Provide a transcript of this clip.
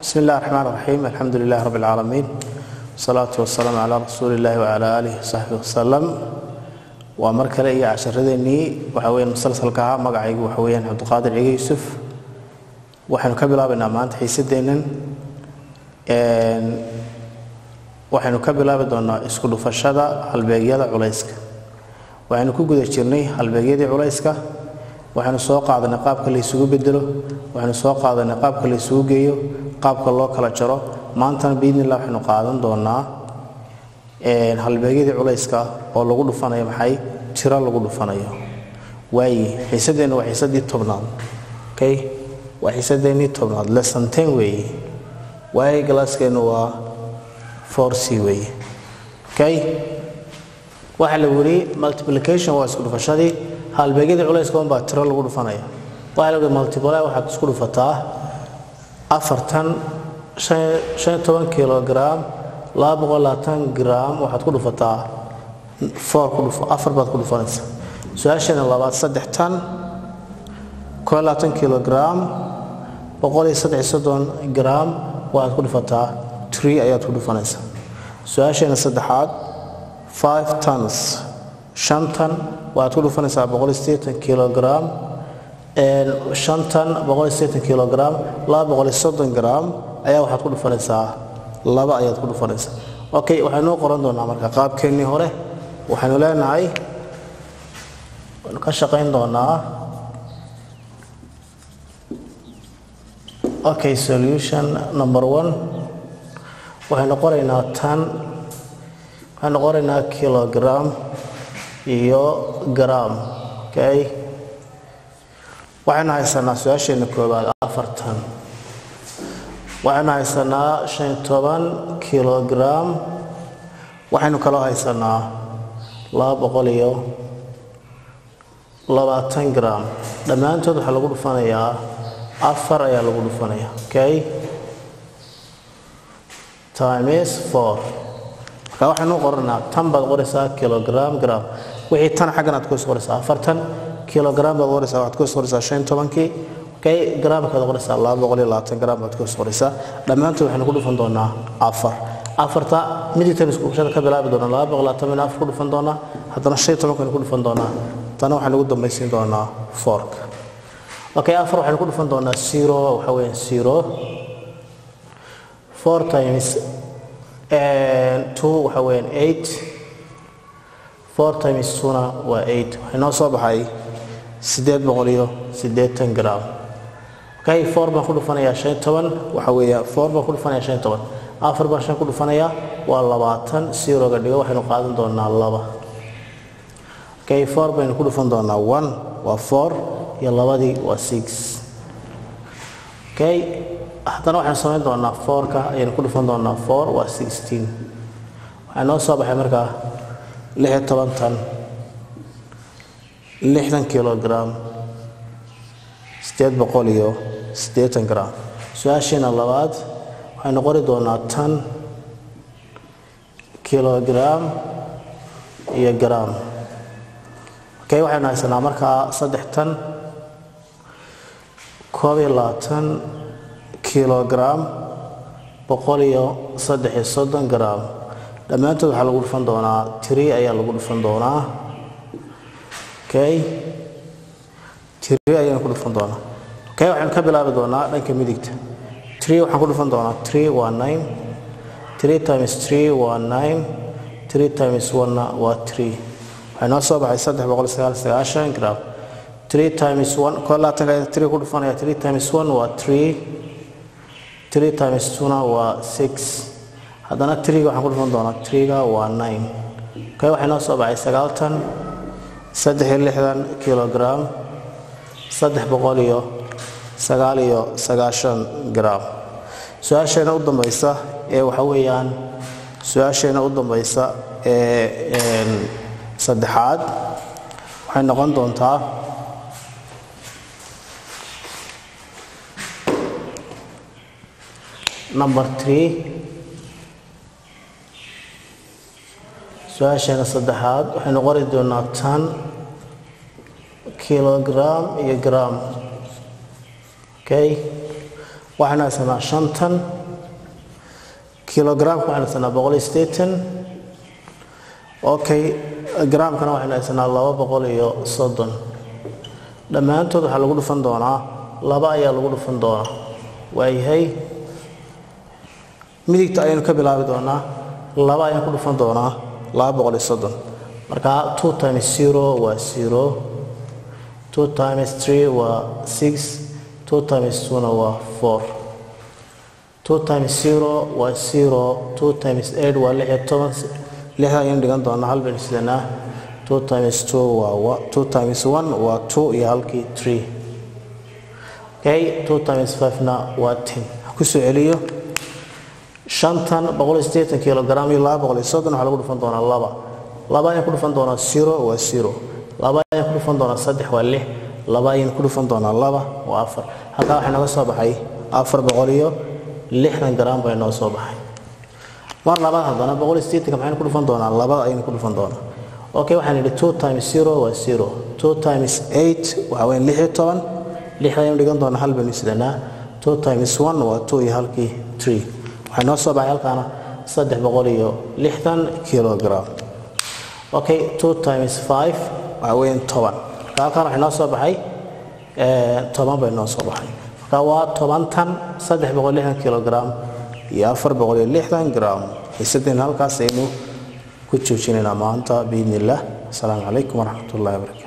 بسم الله الرحمن الرحيم الحمد لله رب العالمين والصلاة والسلام على رسول الله وعلى آله وصحبه وسلم waa mar kale iyo casharadeenii waxa weyaan musalsalka ahaa magacaygu waxa weyaan cabdiqaadir ciga yuusuf waxaynu ka bilaabaynaa maanta xiisadeennan waxaynu ka bilaabi doonaa isku dhufashada halbeegyada culayska waxaynu ku guda jirnay halbeegyadii culayska waxaynu soo qaadanay qaabka la isugu bedelo waxaynu soo qaadanay qaabka la isugu geeyo qaabka loo kala jaro maantana biidnillah waxaynu qaadan doonaa halbeegyadii culayska oo lagu dhufanayo maxay tiro lagu dhufanayo waaye xiisadeenna waa xiisadii tobnaad okay waa xiisadeennii tobnaad lesson ten weeye waaye galaaskeennu waa four c weeye okay waxaa la weri multiplication waa isku dhufashadii halbeegyadii culayska unbaa tiro lagu dhufanaya waxaa la weri multiply waxaad isku dhufataa afartan shan toban kilogram laba boqol labaatan gram waxaad ku dhufataa four ku dhufo afar baad ku dhufanaysa su-aasheena labaad saddex tan koo labaatan kilogram boqol iyo saddex soddon gram waxaad ku dhufataa tree ayaad ku dhufanaysa su-aasheena saddexaad five tons shan tan waxaad ku dhufanaysaa boqol iyo siddeetan kilogram shan tan boqol iyo siddeetan kilogram laba boqol iyo soddon gram ayaa waxaad ku dhufanaysaa laba ayaad ku dhufanaysaa okay waxaynuu qoran doonaa marka qaabkeennii hore waxaynu leenahay waynu ka shaqayn doonaa okay solution number one waxaynu qoraynaa tan waxaynu qoraynaa kilogram iyo gram okay waxaynu haysanaa su-aasheenna koowaad afartan waxaynu haysanaa shan toban kilogram waxaynu kaloo haysanaa laba boqol iyo labaatan gram dhammaantood waxaa lagu dhufanayaa afar ayaa lagu dhufanaya okay times four marka waxaynu qoranaa tan baad qoraysaa kilogram gram wixii tan xaggan aad kuhos qoraysaa afartan kilogram baad qoraysaa waxaad kuhos qoraysaa shan tobankii okay gramkaad qoraysaa laba boqol iyo labaatan gram baad kuhos qoraysaa dhammaantood waxaynu ku dhufan doonaa afar afarta midigtan isku dhufashada ka bilaabi doonaa laba boqol labaatan baynu afar ku dhufan doonaa haddana shan tobankaynu ku dhufan doonaa tana waxaynu ugu dambaysiin doonaa fork okay afar waxaynu ku dhufan doonaa zero waxa weeyaan zero four times two waxa weeyaan eight four times twona waa eight waxay noo soo baxay siddeed boqol iyo siddeetan gram okay four baan ku dhufanayaa shan toban waxa weeya four baan ku dhufanayaa shan toban afar baan shan ku dhufanayaa waa labaatan zeroga dhigo waxaynu qaadan doonaa laba okay four baynu ku dhufan doonaa one waa four iyo labadii waa six okay haddana waxaynu samayn doonaa fourka ayaynu ku dhufan doonaa four waa sixteen waxaa noo soo baxay markaa lix iyo toban tan lixdan kilogram siddeed boqol iyo siddeetan gram su-aasheena labaad waxaynu qori doonaa tan kilogram iyo gram okay waxaynu haysanaa markaa saddex tan koob iyo labaatan kilogram boqol iyo saddex iyo soddon gram dhammaantood waxaa lagu dhufan doonaa tiri ayaa lagu dhufan doonaa okay tiri ayaan ku dhufan doonaa okay waxaynu ka bilaabi doonaa dhanka midigta three waxaan ku dhufan doonaa three waa nine three times three waa nine three times one-na waa three waxay noo soo baxay saddex boqol sagaal sagaashan gram three times one koo labaatanka three ku dhufanaya three times one waa three three times two-na waa six haddana three-ga waxaan ku dhufan doonaa three-ga waa nine okay waxay noo soo baxay sagaaltan saddex iyo lixdan kilogram saddex boqol iyo sagaal iyo sagaashan gram su-aasheena u dambaysa ee waxa weeyaan su-aasheena u dambaysa ee saddexaad waxay noqon doontaa number three su-aasheena saddexaad waxaynu qori doonaa tan kilogram iyo gram okay waxaynu haysanaa shantan kilogramka waxaynu haysanaa boqol iyo siddeetan okay gramkana waxaynu haysanaa laba boqol iyo soddon dhammaantood waxaa lagu dhufan doonaa laba ayaa lagu dhufan doonaa waayahay midigta ayaynu ka bilaabi doonaa laba ayaan ku dhufan doonaa laba boqol iyo soddon marka two times zero waa zero two times three waa six two times two-na waa four two times zero waa zero two times eight waa lix iyo toban lixda ayaynu dhigan doonaa hal baynu sidanaa two times two waa two times one waa two iyo halkii three okay two times five-na waa ten ku soo celiyo shantan boqol iyo siddeetan kilogram iyo laba boqol iyo soddon waxaa lagu dhufan doonaa laba laba ayaan ku dhufan doonaa zero waa zero laba ayaan ku dhufan doonaa saddex waa lix laba ayaan ku dhufan doonaa laba waa afar halkaa waxaa nooga soo baxay afar boqol iyo lixdan gram baa inoo soo baxay mar labaad haddana boqol iyo siddeetanka maxaynu ku dhufan doonaa labada ayaynu ku dhufan doonaa okay waxaan idhi two times zero waa zero two times eight waxaa weyn lix iyo toban lixda ayaynu dhigan doonaa hal baynu sidanaa two times one waa two iyo halkii three waxay noo soo baxay halkaana saddex boqol iyo lixdan kilogram okay two times five waxaa weeyaan toban marka halkaan waxay noo soo baxay toban bay noo soo baxay marka waa toban tan saddex boqol lixdan kilogram iyo afar boqol iyo lixdan gram xiisadeen halkaas aynu ku joojinaynaa maanta biidni illah asalaamu calaykum waraxmat ullahi wabarakatu